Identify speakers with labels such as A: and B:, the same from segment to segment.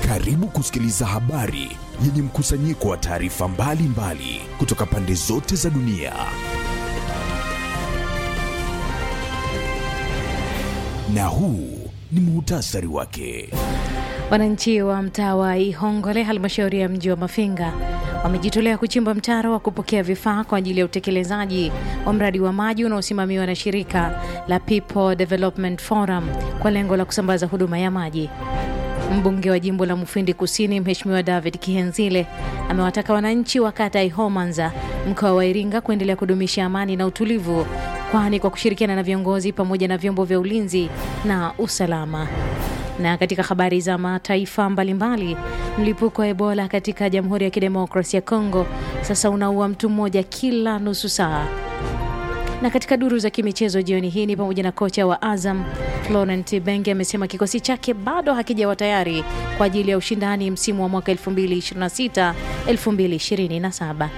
A: Karibu kusikiliza habari yenye mkusanyiko wa taarifa mbalimbali kutoka pande zote za dunia. Na huu ni muhtasari wake.
B: Wananchi wa mtaa wa Ihongole, halmashauri ya mji wa Mafinga, wamejitolea kuchimba mtaro wa kupokea vifaa kwa ajili ya utekelezaji wa mradi wa maji unaosimamiwa na shirika la People Development Forum kwa lengo la kusambaza huduma ya maji. Mbunge wa jimbo la Mufindi Kusini, Mheshimiwa David Kihenzile amewataka wananchi wa kata ya Ihomanza, mkoa wa Iringa, kuendelea kudumisha amani na utulivu, kwani kwa kushirikiana na viongozi pamoja na vyombo vya ulinzi na usalama. Na katika habari za mataifa mbalimbali, mlipuko wa Ebola katika Jamhuri ya Kidemokrasia ya Kongo sasa unaua mtu mmoja kila nusu saa. Na katika duru za kimichezo jioni hii ni pamoja na kocha wa Azam Florent Benge amesema kikosi chake bado hakijawa tayari kwa ajili ya ushindani msimu wa mwaka 2026 2027.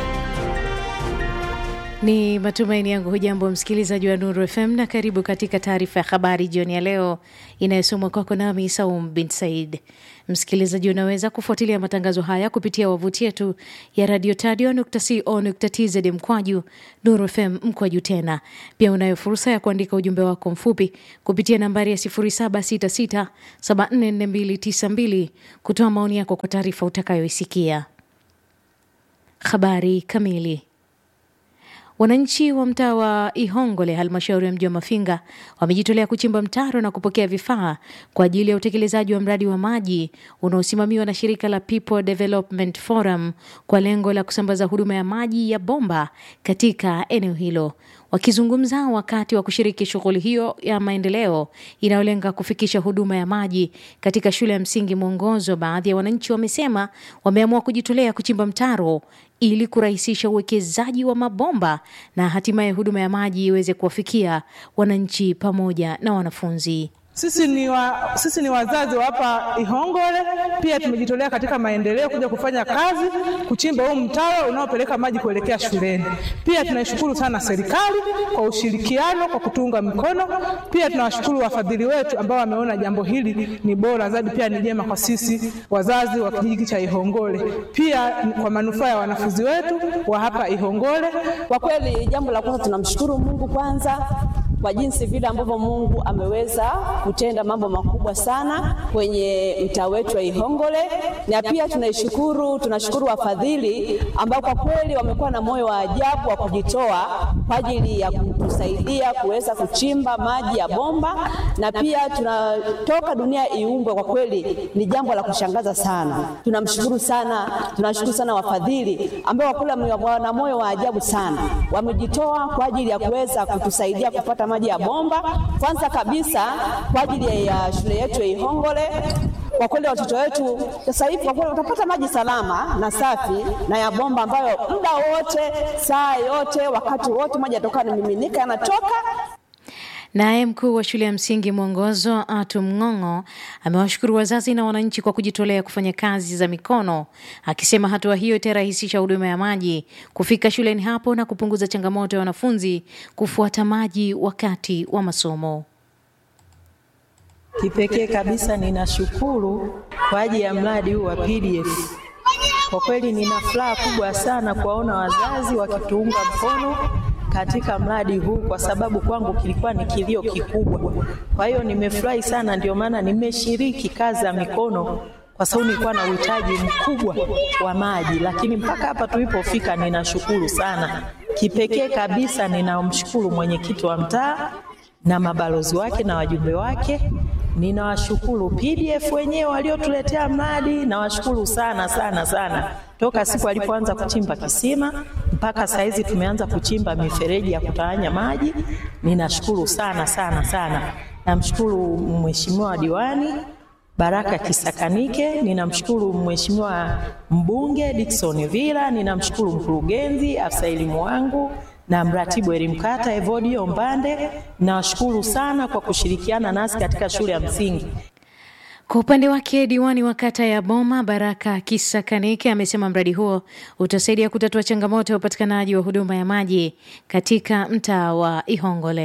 B: Ni matumaini yangu hujambo msikilizaji wa Nuru FM na karibu katika taarifa ya habari jioni ya leo inayosomwa kwako nami Saum bin Said. Msikilizaji, unaweza kufuatilia matangazo haya kupitia wavuti yetu ya radio tadio.co.tz mkwaju Nuru FM mkwaju tena. Pia unayo fursa ya kuandika ujumbe wako mfupi kupitia nambari ya 0766744292 kutoa maoni yako kwa taarifa utakayoisikia. Habari kamili Wananchi wa mtaa wa Ihongole, halmashauri ya mji wa Mafinga, wamejitolea kuchimba mtaro na kupokea vifaa kwa ajili ya utekelezaji wa mradi wa maji unaosimamiwa na shirika la People Development Forum kwa lengo la kusambaza huduma ya maji ya bomba katika eneo hilo. Wakizungumza wakati wa kushiriki shughuli hiyo ya maendeleo inayolenga kufikisha huduma ya maji katika shule ya msingi Mwongozo, baadhi ya wananchi wamesema wameamua kujitolea kuchimba mtaro ili kurahisisha uwekezaji wa mabomba na hatimaye huduma ya maji iweze kuwafikia wananchi pamoja na wanafunzi.
C: Sisi ni, wa, sisi ni wazazi wa hapa Ihongole, pia tumejitolea katika maendeleo kuja kufanya kazi kuchimba huu mtaro unaopeleka maji kuelekea shuleni. Pia tunaishukuru sana serikali kwa ushirikiano, kwa kutunga mkono. Pia tunawashukuru wafadhili wetu ambao wameona jambo hili ni bora zaidi, pia ni jema kwa sisi wazazi wa kijiji cha Ihongole, pia kwa manufaa ya wanafunzi wetu wa hapa Ihongole.
D: Kwa kweli, jambo la kwanza tunamshukuru Mungu kwanza kwa jinsi vile ambavyo Mungu ameweza kutenda mambo makubwa sana kwenye mtaa wetu wa Ihongole, na pia tunaishukuru, tunashukuru wafadhili ambao kwa kweli wamekuwa na moyo wa ajabu wa kujitoa kwa ajili ya kutusaidia kuweza kuchimba maji ya bomba, na pia tunatoka dunia iumbwe. Kwa kweli ni jambo la kushangaza sana, tunamshukuru sana, tunashukuru sana wafadhili ambao kwa kweli wana moyo wa ajabu sana, wamejitoa kwa ajili ya kuweza kutusaidia kupata maji ya bomba. Kwanza kabisa kwa ajili ya shule yetu ya Ihongole. Kwa kweli watoto wetu sasa hivi kwa kweli watapata maji salama na safi na ya bomba, ambayo muda wote, saa yote, wakati wote maji yatoka yanamiminika, yanatoka
B: Naye mkuu wa shule ya msingi Mwongozo Atu Mng'ong'o amewashukuru wazazi na wananchi kwa kujitolea kufanya kazi za mikono, akisema hatua hiyo itarahisisha huduma ya maji kufika shuleni hapo na kupunguza changamoto ya wanafunzi kufuata maji wakati wa masomo.
E: Kipekee kabisa ninashukuru kwa ajili ya mradi huu wa PDF. Kwa kweli nina furaha kubwa sana kuwaona wazazi wakituunga mkono katika mradi huu kwa sababu kwangu kilikuwa ni kilio kikubwa. Kwa hiyo nimefurahi sana, ndio maana nimeshiriki kazi za mikono kwa sababu nilikuwa na uhitaji mkubwa wa maji, lakini mpaka hapa tulipofika, ninashukuru sana. Kipekee kabisa ninamshukuru mwenyekiti wa mtaa na mabalozi wake na wajumbe wake. Ninawashukuru PDF wenyewe waliotuletea mradi, nawashukuru sana sana sana toka siku alipoanza kuchimba kisima mpaka saa hizi tumeanza kuchimba mifereji ya kutawanya maji. Ninashukuru sana sana sana. Namshukuru mheshimiwa diwani Baraka Kisakanike, ninamshukuru mheshimiwa mbunge Dickson Villa, ninamshukuru mkurugenzi, afisa elimu wangu na mratibu elimu kata Evodio Mbande. Nawashukuru sana kwa kushirikiana nasi katika shule ya msingi.
B: Kwa upande wake diwani wa kata ya Boma Baraka Kisakanike amesema mradi huo utasaidia kutatua changamoto ya upatikanaji wa huduma ya maji katika mtaa wa Ihongole.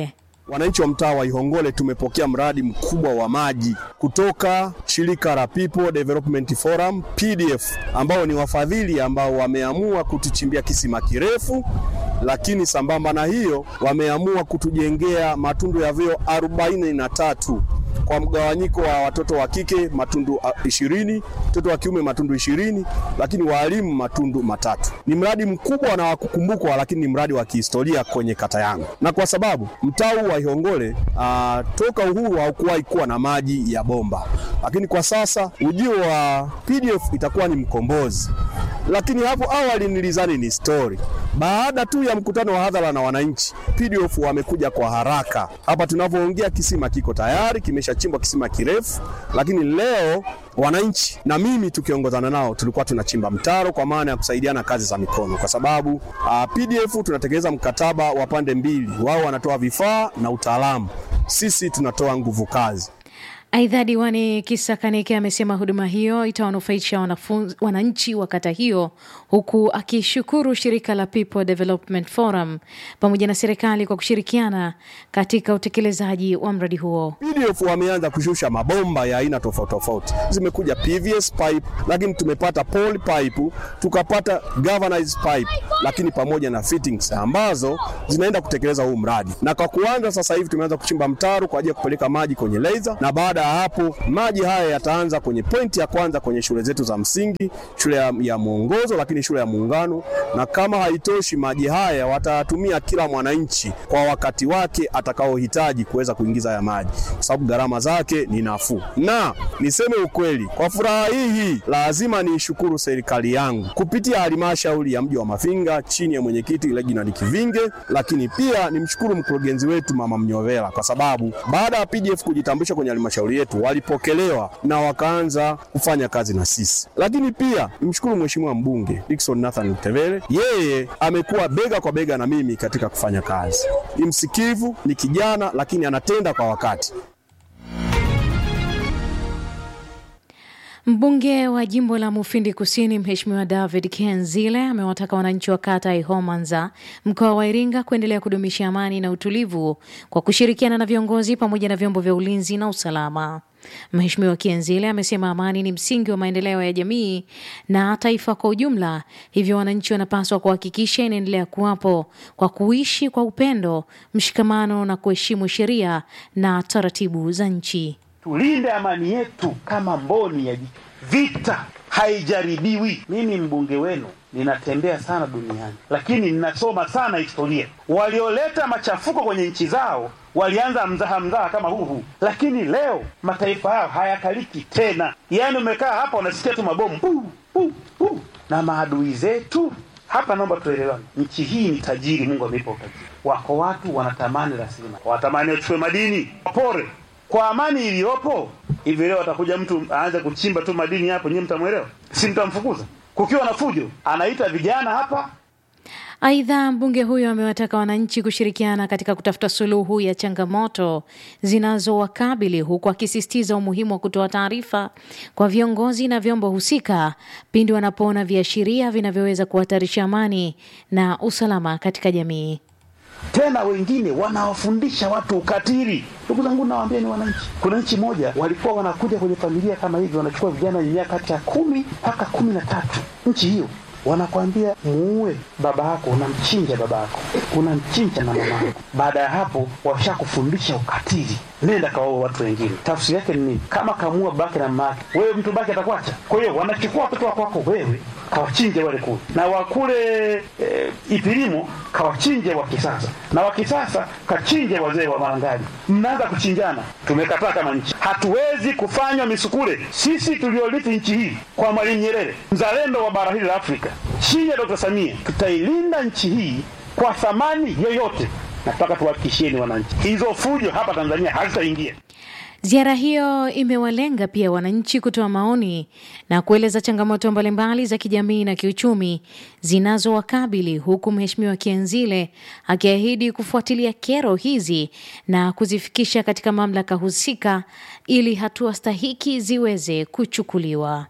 F: wananchi wa mtaa wa Ihongole tumepokea mradi mkubwa wa maji kutoka shirika la People Development Forum PDF, ambao ni wafadhili ambao wameamua kutuchimbia kisima kirefu, lakini sambamba na hiyo wameamua kutujengea matundu ya vyoo arobaini na tatu kwa mgawanyiko wa watoto wa kike matundu ishirini, watoto wa kiume matundu ishirini, lakini walimu matundu matatu. Ni mradi mkubwa na wa kukumbukwa, lakini ni mradi wa kihistoria kwenye kata yangu, na kwa sababu mtaa huu wa Ihongole uh, toka uhuru haukuwahi kuwa na maji ya bomba, lakini kwa sasa ujio wa PDF itakuwa ni mkombozi. Lakini hapo awali nilizani ni story. Baada tu ya mkutano wa hadhara na wananchi, PDF wamekuja kwa haraka. Hapa tunavyoongea kisima kiko tayari, kimeshachimbwa kisima kirefu, lakini leo wananchi na mimi tukiongozana nao tulikuwa tunachimba mtaro kwa maana ya kusaidiana kazi za mikono, kwa sababu uh, PDF tunatekeleza mkataba wa pande mbili, wao wanatoa vifaa na utaalamu, sisi tunatoa nguvu kazi.
B: Aidha, diwani Kisakanike amesema huduma hiyo itawanufaisha wanafunzi wananchi wa kata hiyo, huku akishukuru shirika la People Development Forum pamoja na serikali kwa kushirikiana katika utekelezaji wa mradi huo.
F: PDF wameanza kushusha mabomba ya aina tofauti tofauti, zimekuja PVS pipe, lakini tumepata poly pipe, tukapata galvanized pipe, lakini pamoja na fittings ambazo zinaenda kutekeleza huu mradi. Na kwa kuanza sasa hivi tumeanza kuchimba mtaro kwa ajili ya kupeleka maji kwenye laser na baada ya hapo maji haya yataanza kwenye pointi ya kwanza kwenye shule zetu za msingi, shule ya, ya Mwongozo, lakini shule ya Muungano. Na kama haitoshi, maji haya watayatumia kila mwananchi kwa wakati wake atakaohitaji kuweza kuingiza ya maji, kwa sababu gharama zake ni nafuu. Na niseme ukweli, kwa furaha hii hii lazima niishukuru serikali yangu kupitia halmashauri ya mji wa Mafinga chini ya mwenyekiti Reginald Kivinge, lakini pia nimshukuru mkurugenzi wetu Mama Mnyovela kwa sababu baada ya PDF kujitambulisha kwenye halmashauri yetu walipokelewa na wakaanza kufanya kazi na sisi. Lakini pia nimshukuru mheshimiwa mbunge Dickson Nathan Mtevele, yeye amekuwa bega kwa bega na mimi katika kufanya kazi. Ni msikivu, ni kijana, lakini anatenda kwa wakati.
B: Mbunge wa jimbo la Mufindi Kusini, Mheshimiwa David Kenzile amewataka wananchi wa kata ya Ihomanza, mkoa wa Iringa, kuendelea kudumisha amani na utulivu kwa kushirikiana na viongozi pamoja na vyombo vya ulinzi na usalama. Mheshimiwa Kienzile amesema amani ni msingi wa maendeleo ya jamii na taifa kwa ujumla, hivyo wananchi wanapaswa kuhakikisha inaendelea kuwapo kwa kuishi kwa upendo, mshikamano na kuheshimu sheria na taratibu za nchi.
G: Tulinde amani yetu kama mboni ya jicho. Vita haijaribiwi. Mimi mbunge wenu ninatembea sana duniani, lakini ninasoma sana historia. Walioleta machafuko kwenye nchi zao walianza mzaha mzaha kama huu huu, lakini leo mataifa yao hayakaliki tena. Yaani umekaa hapa unasikia tu mabomu puu, puu, puu. na maadui zetu hapa. Naomba tuelewane, nchi hii ni tajiri, Mungu ameipa utajiri. Wako watu wanatamani rasilimali, wanatamani wachukue madini, wapore kwa amani iliyopo hivi leo atakuja mtu aanze kuchimba tu madini hapo, nyinyi mtamwelewa? Si mtamfukuza? Kukiwa na fujo, anaita vijana hapa.
B: Aidha, mbunge huyo amewataka wananchi kushirikiana katika kutafuta suluhu ya changamoto zinazowakabili huku akisisitiza umuhimu wa kutoa taarifa kwa viongozi na vyombo husika pindi wanapoona viashiria vinavyoweza kuhatarisha amani na usalama katika jamii.
G: Tena wengine wanawafundisha watu ukatili. Ndugu zangu, nawaambia ni wananchi. Kuna nchi moja walikuwa wanakuja kwenye familia kama hivi, wanachukua vijana wenye miaka kati ya kumi mpaka kumi na tatu. Nchi hiyo wanakwambia muue baba yako, unamchinja baba yako, unamchinja na mama yako. Baada ya hapo, washakufundisha ukatili, nenda kawaua watu wengine. Tafsiri yake ni nini? Kama kamuua babake na mama yake, wewe mtu baki atakuacha? Kwa hiyo wanachukua watoto wako wako wewe kawachinje wale kule, na wakule e, Ipilimo kawachinje wa kisasa, na wa kisasa kachinje wazee wa Marangali. Mnaanza kuchinjana. Tumekataa kama nchi, hatuwezi kufanywa misukule. Sisi tuliorithi nchi hii kwa Mwalimu Nyerere, mzalendo wa bara hili la Afrika, chini ya Dr. Samia, tutailinda nchi hii kwa thamani yoyote. Nataka tuwahakikishieni wananchi, hizo fujo hapa Tanzania hazitaingia.
B: Ziara hiyo imewalenga pia wananchi kutoa maoni na kueleza changamoto mbalimbali za kijamii na kiuchumi zinazowakabili huku Mheshimiwa Kienzile akiahidi kufuatilia kero hizi na kuzifikisha katika mamlaka husika ili hatua stahiki ziweze kuchukuliwa.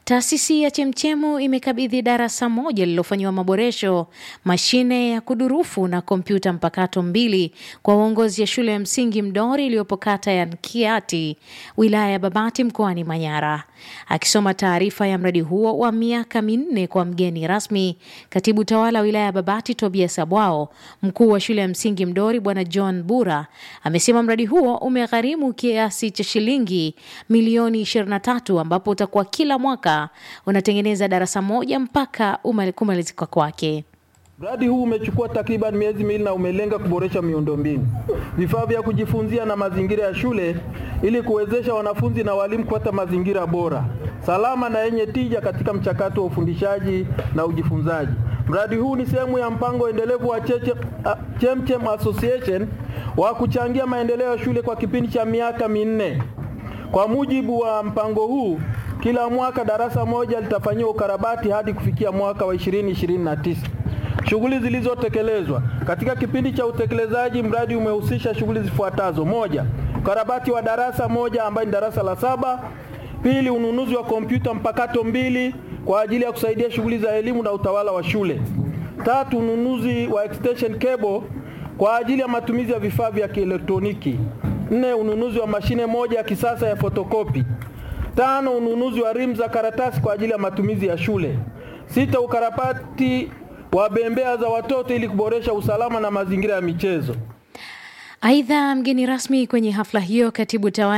B: Taasisi ya Chemchemu imekabidhi darasa moja lililofanyiwa maboresho, mashine ya kudurufu na kompyuta mpakato mbili kwa uongozi ya shule ya msingi Mdori iliyopo kata ya Nkiati, wilaya ya Babati mkoani Manyara. Akisoma taarifa ya mradi huo wa miaka minne kwa mgeni rasmi, katibu tawala wilaya ya Babati Tobias Abwao, mkuu wa shule ya msingi Mdori Bwana John Bura amesema mradi huo umegharimu kiasi cha shilingi milioni 23 ambapo utakuwa kila mwaka unatengeneza darasa moja mpaka kumalizika kwake.
H: Mradi huu umechukua takriban miezi miwili na umelenga kuboresha miundombinu, vifaa vya kujifunzia na mazingira ya shule ili kuwezesha wanafunzi na walimu kupata mazingira bora, salama na yenye tija katika mchakato wa ufundishaji na ujifunzaji. Mradi huu ni sehemu ya mpango endelevu wa Cheche, uh, Chemchem Association wa kuchangia maendeleo ya shule kwa kipindi cha miaka minne. Kwa mujibu wa mpango huu, kila mwaka darasa moja litafanyiwa ukarabati hadi kufikia mwaka wa 2029. Shughuli zilizotekelezwa katika kipindi cha utekelezaji, mradi umehusisha shughuli zifuatazo: moja, ukarabati wa darasa moja ambayo ni darasa la saba; pili, ununuzi wa kompyuta mpakato mbili kwa ajili ya kusaidia shughuli za elimu na utawala wa shule; tatu, ununuzi wa extension cable kwa ajili ya matumizi ya vifaa vya kielektroniki; nne, ununuzi wa mashine moja ya kisasa ya fotokopi; tano, ununuzi wa rimu za karatasi kwa ajili ya matumizi ya shule; sita, ukarabati wa bembea za watoto ili kuboresha usalama na mazingira ya michezo.
B: Aidha, mgeni rasmi kwenye hafla hiyo, katibu tawala